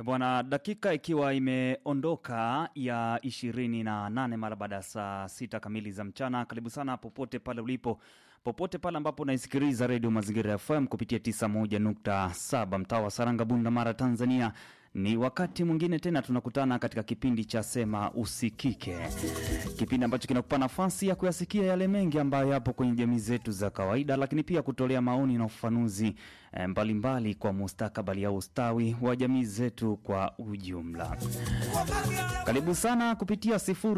Bwana, dakika ikiwa imeondoka ya ishirini na nane mara baada ya saa sita kamili za mchana. Karibu sana popote pale ulipo, popote pale ambapo unaisikiliza redio Mazingira FM kupitia 91.7 mtaa wa Saranga, Bunda Mara, Tanzania. Ni wakati mwingine tena tunakutana katika kipindi cha Sema Usikike, kipindi ambacho kinakupa nafasi ya kuyasikia yale mengi ambayo yapo kwenye jamii zetu za kawaida, lakini pia kutolea maoni na ufafanuzi eh, mbalimbali kwa mustakabali au ustawi wa jamii zetu kwa ujumla. Karibu sana kupitia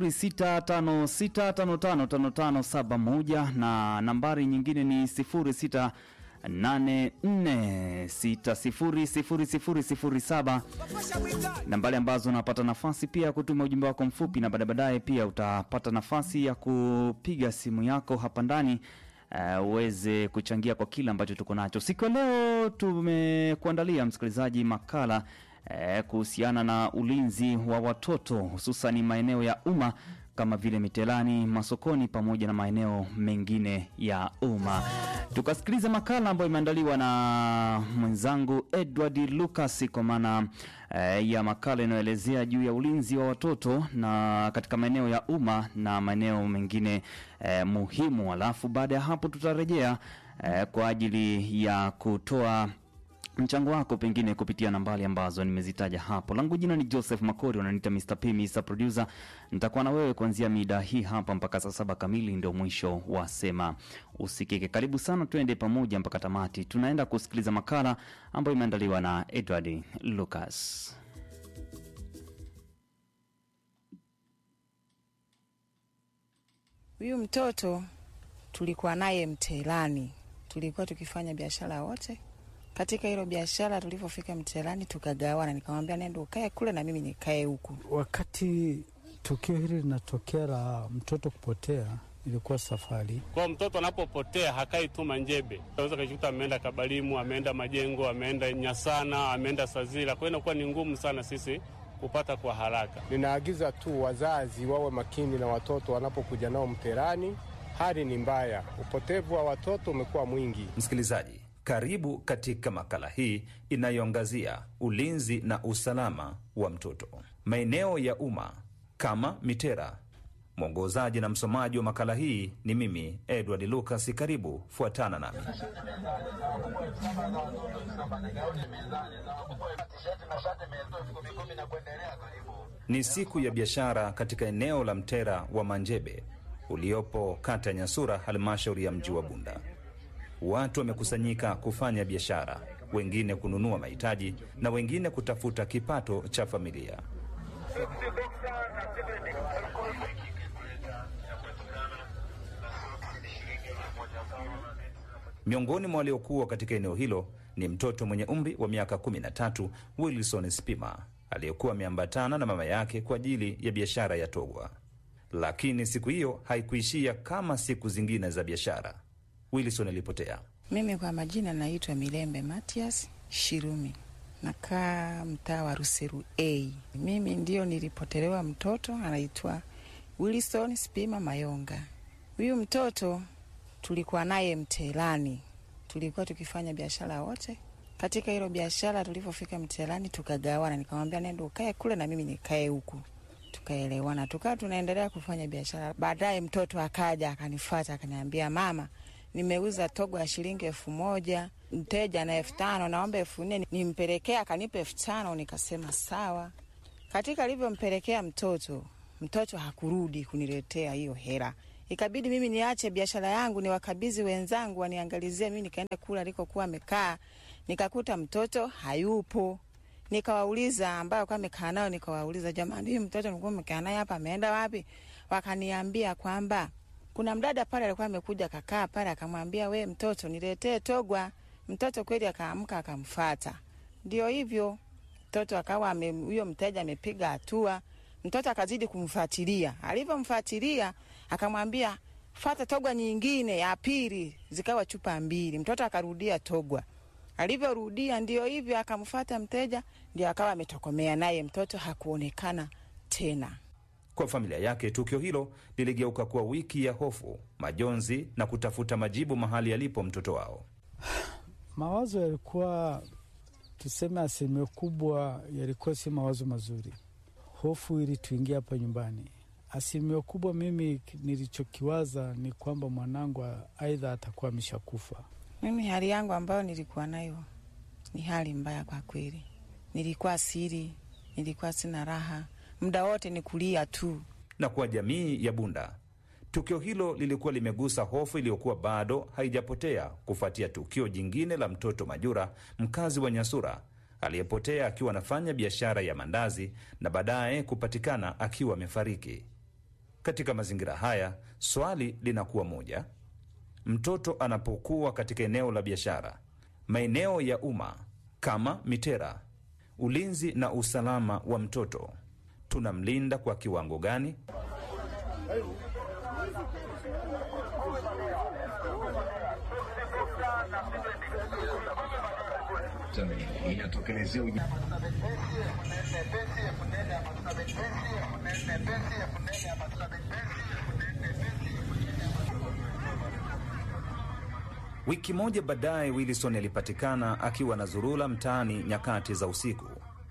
0656555571 na nambari nyingine ni 06 84600007 nambari ambazo unapata nafasi pia ya kutuma ujumbe wako mfupi, na baada baadaye pia utapata nafasi ya kupiga simu yako hapa ndani uh, uweze kuchangia kwa kile ambacho tuko nacho siku ya leo. Tumekuandalia msikilizaji makala uh, kuhusiana na ulinzi wa watoto hususan maeneo ya umma kama vile mitelani, masokoni pamoja na maeneo mengine ya umma. Tukasikiliza makala ambayo imeandaliwa na mwenzangu Edward Lucas kwa maana eh, ya makala inayoelezea juu ya ulinzi wa watoto na katika maeneo ya umma na maeneo mengine eh, muhimu. Alafu baada ya hapo tutarejea eh, kwa ajili ya kutoa mchango wako pengine kupitia nambari ambazo nimezitaja hapo. Langu jina ni Joseph Makori, wananiita Mr. P, Mr. Producer. Nitakuwa na wewe kuanzia mida hii hapa mpaka saa saba kamili, ndio mwisho wa Sema Usikike. Karibu sana, tuende pamoja mpaka tamati. Tunaenda kusikiliza makala ambayo imeandaliwa na Edward Lucas. Huyu mtoto tulikuwa naye mtelani, tulikuwa tukifanya biashara wote katika hilo biashara. Tulivyofika mtelani, tukagawana, nikamwambia nenda ukae kule na mimi nikae huku. Wakati tukio hili linatokea la mtoto kupotea, ilikuwa safari kwa mtoto anapopotea hakai tu Manjebe, unaweza kajikuta ameenda Kabalimu, ameenda Majengo, ameenda Nyasana, ameenda Sazila. Kwa hiyo inakuwa ni ngumu sana sisi kupata kwa haraka. Ninaagiza tu wazazi wawe makini na watoto wanapokuja nao mterani. Hali ni mbaya, upotevu wa watoto umekuwa mwingi. Msikilizaji, karibu katika makala hii inayoangazia ulinzi na usalama wa mtoto maeneo ya umma kama mitera. Mwongozaji na msomaji wa makala hii ni mimi Edward Lucas. Karibu, fuatana nami. Ni siku ya biashara katika eneo la mtera wa Manjebe uliopo kata ya Nyasura, halmashauri ya mji wa Bunda. Watu wamekusanyika kufanya biashara, wengine kununua mahitaji na wengine kutafuta kipato cha familia. Miongoni mwa waliokuwa katika eneo hilo ni mtoto mwenye umri wa miaka 13 Wilson Spima aliyekuwa ameambatana na mama yake kwa ajili ya biashara ya togwa. Lakini siku hiyo haikuishia kama siku zingine za biashara. Wilson alipotea. Mimi kwa majina naitwa Milembe Matias Shirumi, nakaa mtaa wa Ruseru A. Mimi ndio nilipotelewa mtoto anaitwa Wilson Spima Mayonga. Huyu mtoto tulikuwa naye mtelani, tulikuwa tukifanya biashara wote. Katika hilo biashara, tulivyofika mtelani tukagawana, nikamwambia nenda ukae kule na mimi nikae huku tukaelewana, tukawa tunaendelea kufanya biashara. Baadaye mtoto akaja akanifata akaniambia, mama, nimeuza togo ya shilingi elfu moja mteja na elfu tano naomba elfu nne nimpelekee. Akanipa elfu tano nikasema sawa. Katika alivyompelekea mtoto, mtoto hakurudi kuniletea hiyo hela, ikabidi mimi niache biashara yangu niwakabidhi wenzangu waniangalizie. Mimi nikaenda kula alikokuwa amekaa, nikakuta mtoto hayupo nikawauliza ambayo kwa amekaa nayo, nikawauliza jamani, huyu mtoto nilikuwa mmekaa naye hapa ameenda wapi? Wakaniambia kwamba kuna mdada pale alikuwa amekuja kakaa pale, akamwambia we mtoto, niletee togwa. Mtoto kweli akaamka akamfata. Ndio hivyo mtoto akawa huyo mteja amepiga hatua, mtoto akazidi kumfuatilia. Alivyomfuatilia akamwambia fata togwa nyingine ya pili, zikawa chupa mbili. Mtoto akarudia togwa alivyorudia ndio hivyo, akamfata mteja, ndio akawa ametokomea naye, mtoto hakuonekana tena. Kwa familia yake, tukio hilo liligeuka kuwa wiki ya hofu, majonzi na kutafuta majibu mahali alipo mtoto wao. Mawazo yalikuwa tuseme asilimia kubwa yalikuwa si mawazo mazuri. Hofu ilituingia hapa nyumbani. Asilimia kubwa mimi nilichokiwaza ni kwamba mwanangu aidha atakuwa ameshakufa. Mimi hali yangu ambayo nilikuwa nayo ni hali mbaya kwa kweli. Nilikuwa siri, nilikuwa sina raha, muda wote ni kulia tu. Na kwa jamii ya Bunda, tukio hilo lilikuwa limegusa hofu iliyokuwa bado haijapotea kufuatia tukio jingine la mtoto Majura, mkazi wa Nyasura, aliyepotea akiwa anafanya biashara ya mandazi na baadaye kupatikana akiwa amefariki. Katika mazingira haya, swali linakuwa moja: mtoto anapokuwa katika eneo la biashara, maeneo ya umma kama mitera, ulinzi na usalama wa mtoto tunamlinda kwa kiwango gani? Wiki moja baadaye, Wilson alipatikana akiwa na zurula mtaani nyakati za usiku.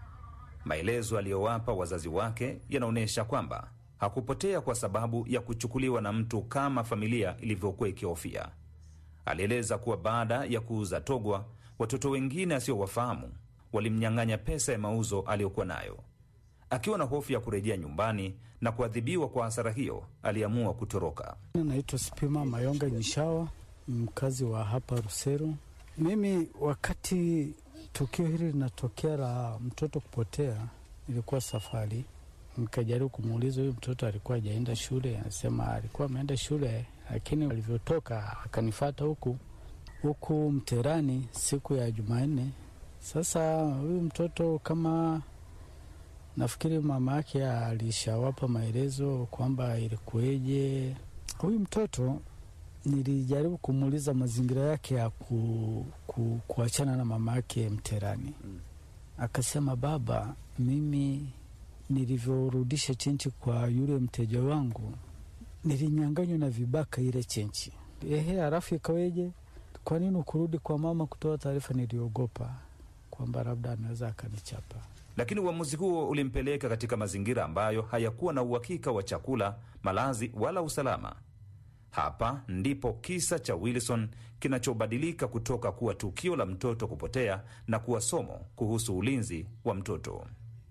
Maelezo aliyowapa wazazi wake yanaonyesha kwamba hakupotea kwa sababu ya kuchukuliwa na mtu kama familia ilivyokuwa ikihofia. Alieleza kuwa baada ya kuuza togwa, watoto wengine asiowafahamu walimnyang'anya pesa ya mauzo aliyokuwa nayo. Akiwa na hofu ya kurejea nyumbani na kuadhibiwa kwa hasara hiyo, aliamua kutoroka. Naitwa Spima Mayonga Nyishawa, mkazi wa hapa Ruseru. Mimi wakati tukio hili linatokea la mtoto kupotea, ilikuwa safari, nikajaribu kumuuliza huyu mtoto alikuwa hajaenda shule. Anasema alikuwa ameenda shule, lakini alivyotoka akanifata huku huku Mterani siku ya Jumanne. Sasa huyu mtoto kama nafikiri mama yake alishawapa maelezo kwamba ilikuweje. Huyu mtoto nilijaribu kumuuliza mazingira yake ya ku, ku, kuachana na mama yake Mterani. Akasema, baba, mimi nilivyorudisha chenchi kwa yule mteja wangu nilinyanganywa na vibaka ile chenchi. Ehe, halafu ikaweje? Kwa nini ukurudi kwa mama kutoa taarifa? Niliogopa kwamba labda anaweza akanichapa. Lakini uamuzi huo ulimpeleka katika mazingira ambayo hayakuwa na uhakika wa chakula, malazi wala usalama. Hapa ndipo kisa cha Wilson kinachobadilika kutoka kuwa tukio la mtoto kupotea na kuwa somo kuhusu ulinzi wa mtoto,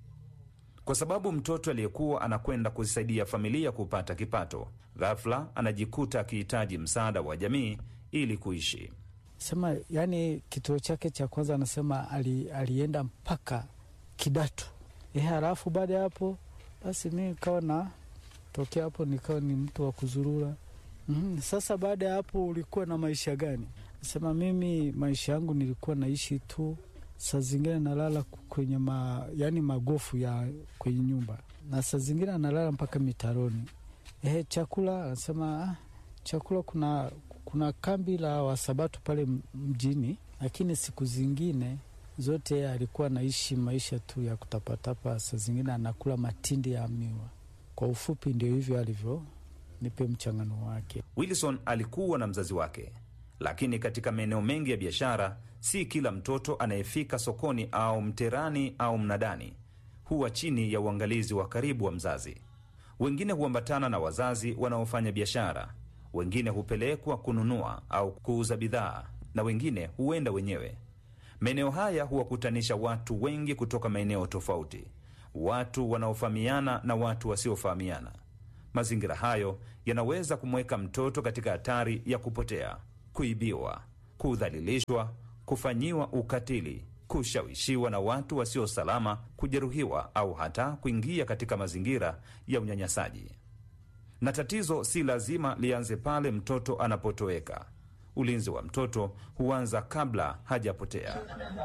kwa sababu mtoto aliyekuwa anakwenda kuzisaidia familia kupata kipato, ghafla anajikuta akihitaji msaada wa jamii ili kuishi. Sema yani, kituo chake cha kwanza anasema ali, alienda mpaka Kidatu. Ehe, halafu baada ya hapo basi mi nikawa na tokea hapo nikawa ni mtu wa kuzurura. Mm, sasa baada ya hapo ulikuwa na maisha gani? Sema mimi maisha yangu nilikuwa naishi tu, saa zingine nalala kwenye ma, yani magofu ya kwenye nyumba, na saa zingine nalala mpaka mitaroni. Ehe, chakula anasema ah, chakula kuna kuna kambi la Wasabato pale mjini, lakini siku zingine zote alikuwa anaishi maisha tu ya kutapatapa. Saa zingine anakula matindi ya miwa. Kwa ufupi, ndio hivyo alivyo nipe mchangano wake. Wilson alikuwa na mzazi wake, lakini katika maeneo mengi ya biashara, si kila mtoto anayefika sokoni au mterani au mnadani huwa chini ya uangalizi wa karibu wa mzazi. Wengine huambatana na wazazi wanaofanya biashara, wengine hupelekwa kununua au kuuza bidhaa, na wengine huenda wenyewe. Maeneo haya huwakutanisha watu wengi kutoka maeneo tofauti, watu wanaofahamiana na watu wasiofahamiana. Mazingira hayo yanaweza kumweka mtoto katika hatari ya kupotea, kuibiwa, kudhalilishwa, kufanyiwa ukatili, kushawishiwa na watu wasio salama, kujeruhiwa au hata kuingia katika mazingira ya unyanyasaji. Na tatizo si lazima lianze pale mtoto anapotoweka. Ulinzi wa mtoto huanza kabla hajapotea.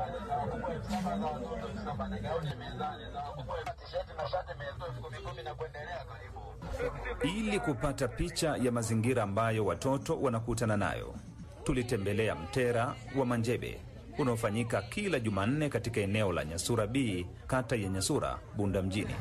Ili kupata picha ya mazingira ambayo watoto wanakutana nayo, tulitembelea mtera wa Manjebe unaofanyika kila Jumanne katika eneo la Nyasura B, kata ya Nyasura, Bunda mjini.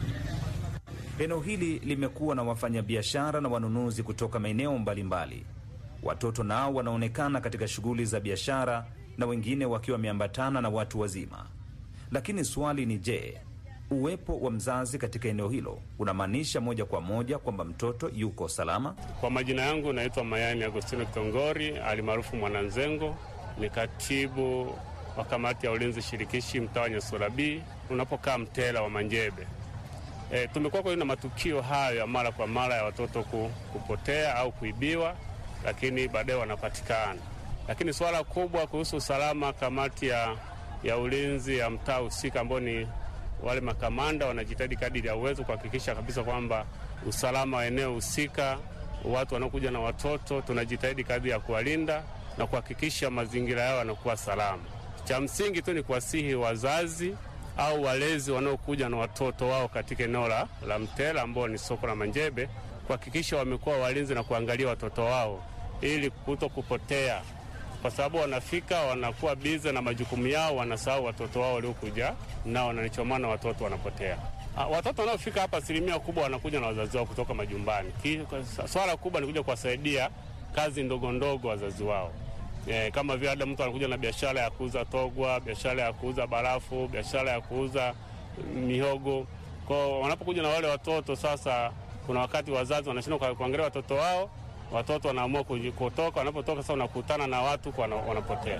Eneo hili limekuwa na wafanyabiashara na wanunuzi kutoka maeneo mbalimbali watoto nao wanaonekana katika shughuli za biashara na wengine wakiwa wameambatana na watu wazima. Lakini swali ni je, uwepo wa mzazi katika eneo hilo unamaanisha moja kwa moja kwamba mtoto yuko salama? Kwa majina yangu naitwa Mayani Agostino Kitongori alimaarufu Mwananzengo, ni katibu wa kamati ya ulinzi shirikishi mtaa wa Nyasura B unapokaa Mtela wa Manjebe. E, tumekuwa kwa na matukio hayo ya mara kwa mara ya watoto ku, kupotea au kuibiwa, lakini baadaye wanapatikana. Lakini suala kubwa kuhusu usalama, kamati ya, ya ulinzi ya mtaa husika ambao ni wale makamanda wanajitahidi kadiri ya uwezo kuhakikisha kabisa kwamba usalama wa eneo husika, watu wanaokuja na watoto, tunajitahidi kadri ya kuwalinda na kuhakikisha mazingira yao yanakuwa salama. Cha msingi tu ni kuwasihi wazazi au walezi wanaokuja na watoto wao katika eneo la, la Mtela ambao ni soko la Manjebe kuhakikisha wamekuwa walinzi na kuangalia watoto wao ili kuto kupotea, kwa sababu wanafika wanakuwa bize na majukumu yao, wanasahau watoto wao waliokuja nao, na ndicho maana watoto wanapotea. Ah, Watoto wanaofika hapa asilimia kubwa wanakuja na wazazi wao kutoka majumbani. Ki- kwa- Swala kubwa ni kuja kuwasaidia kazi ndogo ndogo wazazi wao. Eh, kama vile hata mtu anakuja na biashara ya kuuza togwa, biashara ya kuuza barafu, biashara ya kuuza mihogo. Kwa wanapokuja na wale watoto sasa, kuna wakati wazazi wanashindwa kwa- kuangalia watoto wao, watoto wanaamua kuji- kutoka. Wanapotoka sasa, unakutana na watu kwa wana- wanapotea.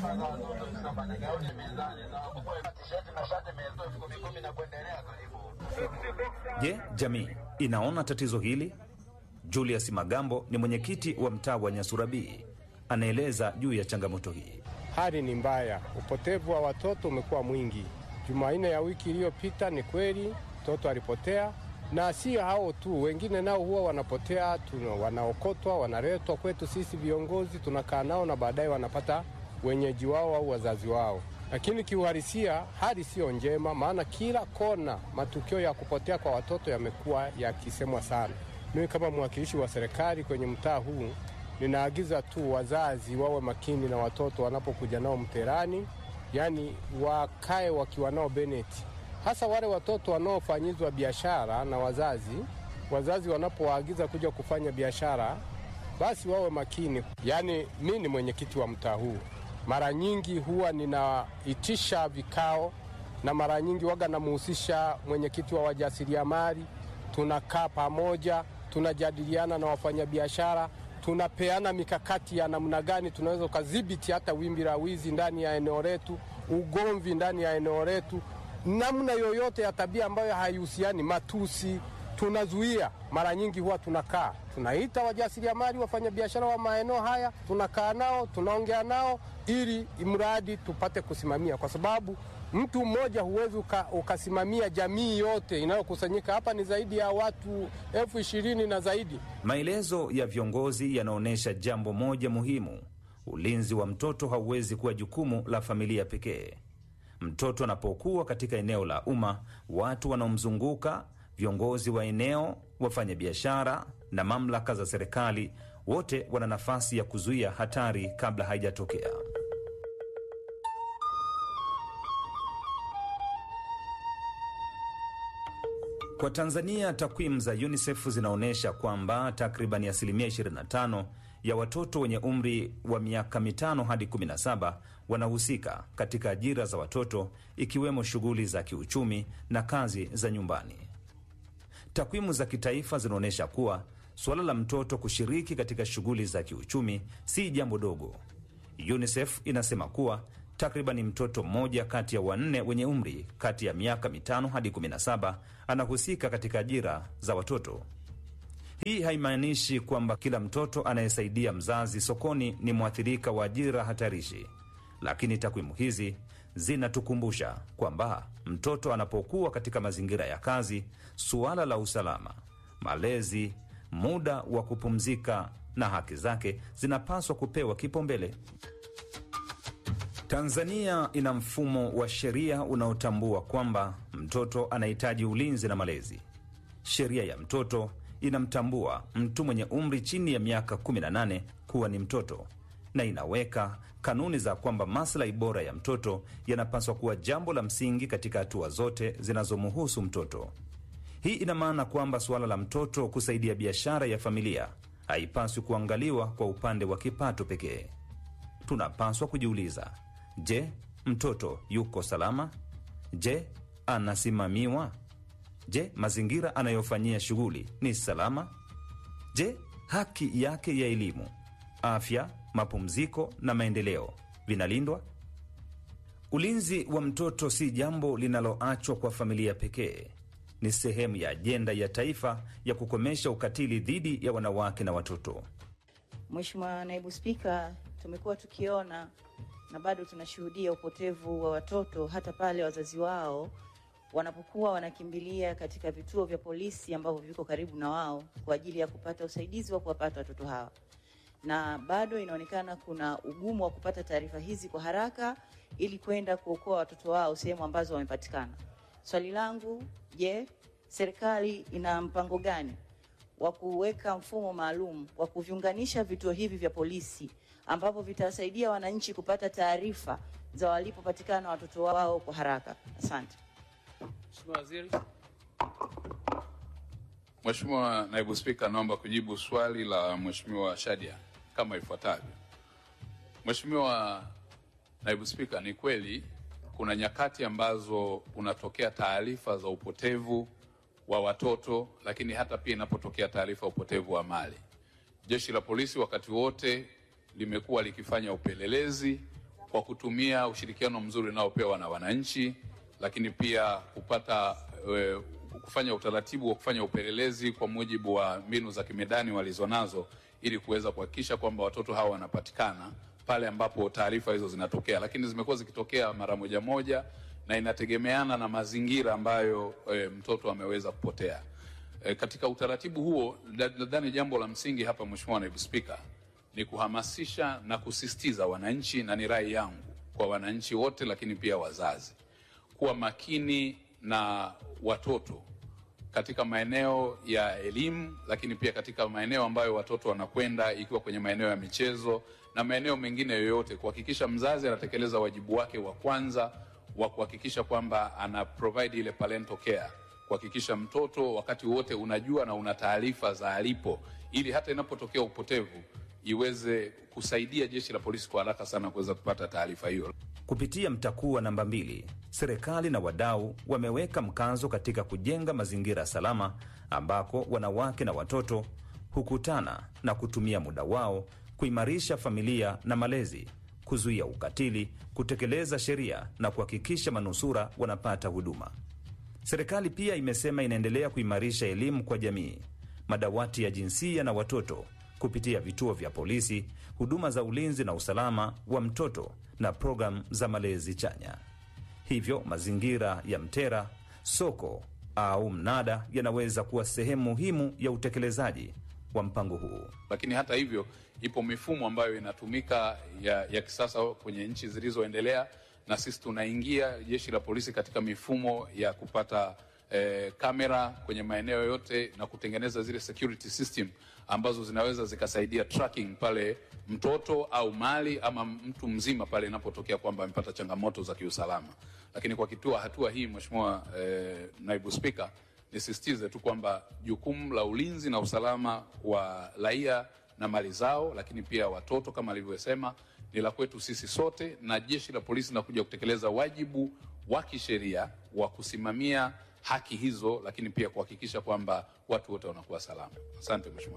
Je, jamii inaona tatizo hili? Julius Magambo ni mwenyekiti wa mtaa wa Nyasurabii, anaeleza juu ya changamoto hii. Hali ni mbaya, upotevu wa watoto umekuwa mwingi. Jumanne ya wiki iliyopita, ni kweli mtoto alipotea, na si hao tu, wengine nao huwa wanapotea, tuna, wanaokotwa, wanaletwa kwetu sisi viongozi, tunakaa nao na baadaye wanapata wenyeji wao au wazazi wao. Lakini kiuhalisia hali siyo njema, maana kila kona matukio ya kupotea kwa watoto yamekuwa yakisemwa sana. Mimi kama mwakilishi wa serikali kwenye mtaa huu ninaagiza tu wazazi wawe makini na watoto wanapokuja nao mterani, yaani wakae wakiwa nao beneti, hasa wale watoto wanaofanyizwa biashara na wazazi. Wazazi wanapowaagiza kuja kufanya biashara, basi wawe makini. Yaani mi ni mwenyekiti wa mtaa huu, mara nyingi huwa ninaitisha vikao na mara nyingi waga namuhusisha mwenyekiti wa wajasiriamali, tunakaa pamoja, tunajadiliana na wafanyabiashara tunapeana mikakati ya namna gani tunaweza ukadhibiti hata wimbi la wizi ndani ya eneo letu, ugomvi ndani ya eneo letu, namna yoyote ya tabia ambayo haihusiani, matusi, tunazuia. Mara nyingi huwa tunakaa tunaita wajasiriamali, wafanyabiashara wa maeneo haya, tunakaa nao, tunaongea nao ili mradi tupate kusimamia, kwa sababu mtu mmoja huwezi uka, ukasimamia jamii yote inayokusanyika hapa. Ni zaidi ya watu elfu ishirini na zaidi. Maelezo ya viongozi yanaonyesha jambo moja muhimu: ulinzi wa mtoto hauwezi kuwa jukumu la familia pekee. Mtoto anapokuwa katika eneo la umma, watu wanaomzunguka, viongozi wa eneo, wafanyabiashara na mamlaka za serikali, wote wana nafasi ya kuzuia hatari kabla haijatokea. Kwa Tanzania, takwimu za UNICEF zinaonyesha kwamba takriban asilimia 25 ya watoto wenye umri wa miaka mitano hadi 17 wanahusika katika ajira za watoto, ikiwemo shughuli za kiuchumi na kazi za nyumbani. Takwimu za kitaifa zinaonyesha kuwa suala la mtoto kushiriki katika shughuli za kiuchumi si jambo dogo. UNICEF inasema kuwa takribani mtoto mmoja kati ya wanne wenye umri kati ya miaka mitano hadi 17 anahusika katika ajira za watoto. Hii haimaanishi kwamba kila mtoto anayesaidia mzazi sokoni ni mwathirika wa ajira hatarishi, lakini takwimu hizi zinatukumbusha kwamba mtoto anapokuwa katika mazingira ya kazi, suala la usalama, malezi, muda wa kupumzika na haki zake zinapaswa kupewa kipaumbele. Tanzania ina mfumo wa sheria unaotambua kwamba mtoto anahitaji ulinzi na malezi. Sheria ya mtoto inamtambua mtu mwenye umri chini ya miaka 18 kuwa ni mtoto na inaweka kanuni za kwamba maslahi bora ya mtoto yanapaswa kuwa jambo la msingi katika hatua zote zinazomhusu mtoto. Hii ina maana kwamba suala la mtoto kusaidia biashara ya familia haipaswi kuangaliwa kwa upande wa kipato pekee. Tunapaswa kujiuliza, je, mtoto yuko salama? Je, anasimamiwa? Je, mazingira anayofanyia shughuli ni salama? Je, haki yake ya elimu, afya, mapumziko na maendeleo vinalindwa? Ulinzi wa mtoto si jambo linaloachwa kwa familia pekee. Ni sehemu ya ajenda ya taifa ya kukomesha ukatili dhidi ya wanawake na watoto. Mheshimiwa Naibu Spika, tumekuwa tukiona na bado tunashuhudia upotevu wa watoto hata pale wazazi wao wanapokuwa wanakimbilia katika vituo vya polisi ambavyo viko karibu na wao kwa ajili ya kupata usaidizi wa kuwapata watoto hawa, na bado inaonekana kuna ugumu wa kupata taarifa hizi kwa haraka ili kwenda kuokoa watoto wao sehemu ambazo wamepatikana. Swali langu, je, serikali ina mpango gani wa kuweka mfumo maalum wa kuviunganisha vituo hivi vya polisi ambavyo vitasaidia wananchi kupata taarifa za walipopatikana watoto wao kwa haraka? Asante. Mheshimiwa Waziri. Mheshimiwa Naibu Spika, naomba kujibu swali la Mheshimiwa Shadia kama ifuatavyo. Mheshimiwa Naibu Spika, ni kweli kuna nyakati ambazo unatokea taarifa za upotevu wa watoto, lakini hata pia inapotokea taarifa ya upotevu wa mali, jeshi la polisi wakati wote limekuwa likifanya upelelezi kwa kutumia ushirikiano mzuri unaopewa na wananchi, lakini pia kupata e, kufanya utaratibu wa kufanya upelelezi kwa mujibu wa mbinu za kimedani walizonazo ili kuweza kuhakikisha kwamba watoto hawa wanapatikana pale ambapo taarifa hizo zinatokea, lakini zimekuwa zikitokea mara moja moja na inategemeana na mazingira ambayo e, mtoto ameweza kupotea. E, katika utaratibu huo nadhani jambo la msingi hapa, Mheshimiwa Naibu Spika, ni kuhamasisha na kusisitiza wananchi, na ni rai yangu kwa wananchi wote, lakini pia wazazi kuwa makini na watoto katika maeneo ya elimu, lakini pia katika maeneo ambayo watoto wanakwenda, ikiwa kwenye maeneo ya michezo na maeneo mengine yoyote, kuhakikisha mzazi anatekeleza wajibu wake wa kwanza wa kuhakikisha kwamba ana provide ile parental care, kuhakikisha mtoto wakati wote unajua na una taarifa za alipo, ili hata inapotokea upotevu iweze kusaidia jeshi la polisi kwa haraka sana kuweza kupata taarifa hiyo. Kupitia mtakuwa namba mbili, serikali na wadau wameweka mkazo katika kujenga mazingira salama ambako wanawake na watoto hukutana na kutumia muda wao kuimarisha familia na malezi, kuzuia ukatili, kutekeleza sheria na kuhakikisha manusura wanapata huduma. Serikali pia imesema inaendelea kuimarisha elimu kwa jamii, madawati ya jinsia na watoto kupitia vituo vya polisi, huduma za ulinzi na usalama wa mtoto na programu za malezi chanya. Hivyo mazingira ya Mtera, soko au mnada yanaweza kuwa sehemu muhimu ya utekelezaji wa mpango huu. Lakini hata hivyo, ipo mifumo ambayo inatumika ya, ya kisasa kwenye nchi zilizoendelea, na sisi tunaingia jeshi la polisi katika mifumo ya kupata eh, kamera kwenye maeneo yote na kutengeneza zile security system ambazo zinaweza zikasaidia tracking pale mtoto au mali ama mtu mzima pale inapotokea kwamba amepata changamoto za kiusalama. Lakini kwa kitua hatua hii, Mheshimiwa eh, Naibu Spika, nisisitize tu kwamba jukumu la ulinzi na usalama wa raia na mali zao, lakini pia watoto kama alivyosema, ni la kwetu sisi sote, na jeshi la polisi linakuja kutekeleza wajibu wa kisheria wa kusimamia haki hizo, lakini pia kuhakikisha kwamba watu wote wanakuwa salama. Asante Mheshimiwa.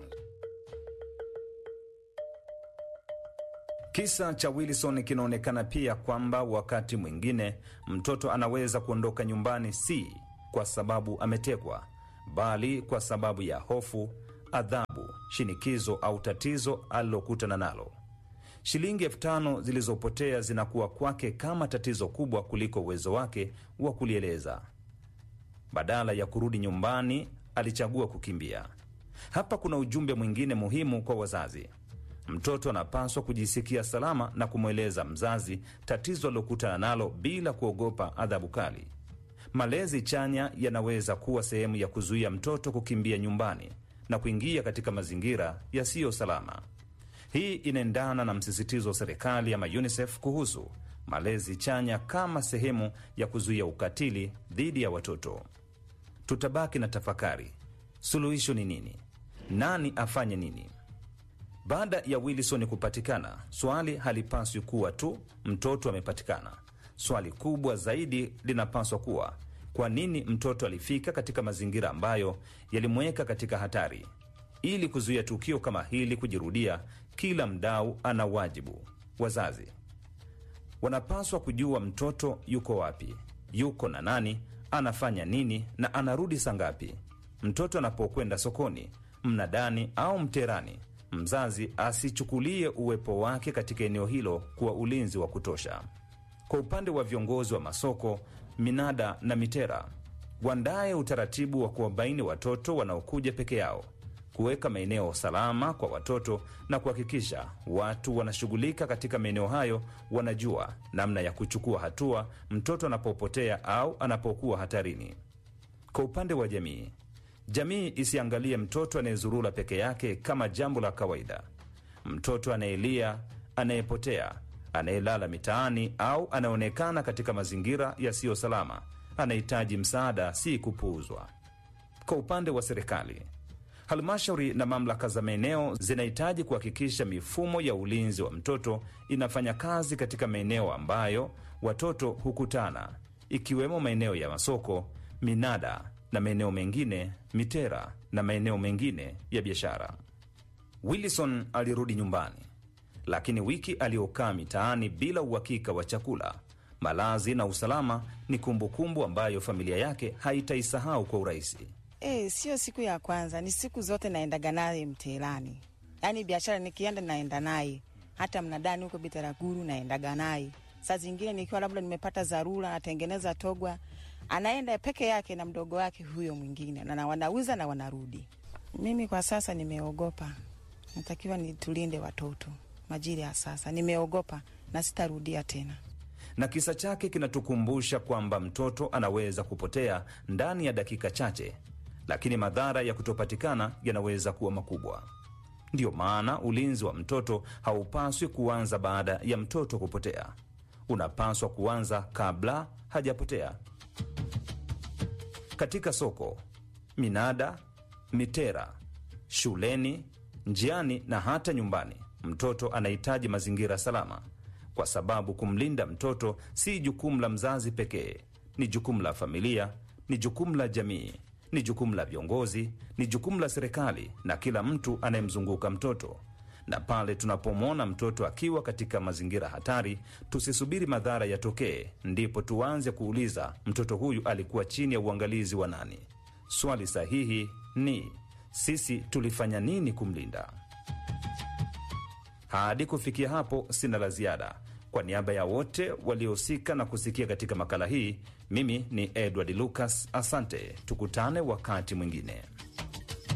Kisa cha Wilson kinaonekana pia kwamba wakati mwingine mtoto anaweza kuondoka nyumbani si kwa sababu ametekwa, bali kwa sababu ya hofu, adhabu, shinikizo au tatizo alilokutana nalo. Shilingi elfu tano zilizopotea zinakuwa kwake kama tatizo kubwa kuliko uwezo wake wa kulieleza. Badala ya kurudi nyumbani, alichagua kukimbia. Hapa kuna ujumbe mwingine muhimu kwa wazazi. Mtoto anapaswa kujisikia salama na kumweleza mzazi tatizo alilokutana nalo bila kuogopa adhabu kali. Malezi chanya yanaweza kuwa sehemu ya kuzuia mtoto kukimbia nyumbani na kuingia katika mazingira yasiyo salama. Hii inaendana na msisitizo wa serikali ama UNICEF kuhusu malezi chanya kama sehemu ya kuzuia ukatili dhidi ya watoto. Tutabaki na tafakari, suluhisho ni nini? Nani afanye nini? Baada ya Wilson kupatikana, swali halipaswi kuwa tu mtoto amepatikana. Swali kubwa zaidi linapaswa kuwa kwa nini mtoto alifika katika mazingira ambayo yalimweka katika hatari. Ili kuzuia tukio kama hili kujirudia, kila mdau ana wajibu. Wazazi wanapaswa kujua mtoto yuko wapi, yuko na nani, anafanya nini na anarudi saa ngapi. Mtoto anapokwenda sokoni, mnadani au mterani, mzazi asichukulie uwepo wake katika eneo hilo kuwa ulinzi wa kutosha. Kwa upande wa viongozi wa masoko, minada na mitera, wandaye utaratibu wa kuwabaini watoto wanaokuja peke yao, kuweka maeneo salama kwa watoto na kuhakikisha watu wanashughulika katika maeneo hayo wanajua namna ya kuchukua hatua mtoto anapopotea au anapokuwa hatarini. Kwa upande wa jamii, jamii isiangalie mtoto anayezurura peke yake kama jambo la kawaida. Mtoto anayelia, anayepotea, anayelala mitaani au anayeonekana katika mazingira yasiyo salama anahitaji msaada, si kupuuzwa. Kwa upande wa serikali, halmashauri na mamlaka za maeneo zinahitaji kuhakikisha mifumo ya ulinzi wa mtoto inafanya kazi katika maeneo ambayo watoto hukutana, ikiwemo maeneo ya masoko, minada na maeneo mengine, mitera na maeneo mengine ya biashara. Wilson alirudi nyumbani, lakini wiki aliyokaa mitaani bila uhakika wa chakula, malazi na usalama ni kumbukumbu ambayo familia yake haitaisahau kwa urahisi. E, sio siku ya kwanza, ni siku zote naendaga naye mtelani, yaani biashara nikienda naenda naye, hata mnadani huko Bitaraguru naendaga naye. Saa zingine nikiwa labda nimepata dharura, natengeneza togwa, anaenda peke yake na mdogo wake huyo mwingine, na wanauza na wanarudi. Mimi kwa sasa nimeogopa, natakiwa nitulinde watoto majira ya sasa. Nimeogopa na sitarudia tena. na kisa chake kinatukumbusha kwamba mtoto anaweza kupotea ndani ya dakika chache, lakini madhara ya kutopatikana yanaweza kuwa makubwa. Ndiyo maana ulinzi wa mtoto haupaswi kuanza baada ya mtoto kupotea, unapaswa kuanza kabla hajapotea. Katika soko, minada, mitera, shuleni, njiani na hata nyumbani, mtoto anahitaji mazingira salama, kwa sababu kumlinda mtoto si jukumu la mzazi pekee, ni jukumu la familia, ni jukumu la jamii, ni jukumu la viongozi, ni jukumu la serikali na kila mtu anayemzunguka mtoto. Na pale tunapomwona mtoto akiwa katika mazingira hatari, tusisubiri madhara yatokee ndipo tuanze kuuliza mtoto huyu alikuwa chini ya uangalizi wa nani? Swali sahihi ni sisi tulifanya nini kumlinda? Hadi kufikia hapo, sina la ziada. Kwa niaba ya wote waliohusika na kusikia katika makala hii, mimi ni Edward Lucas. Asante, tukutane wakati mwingine.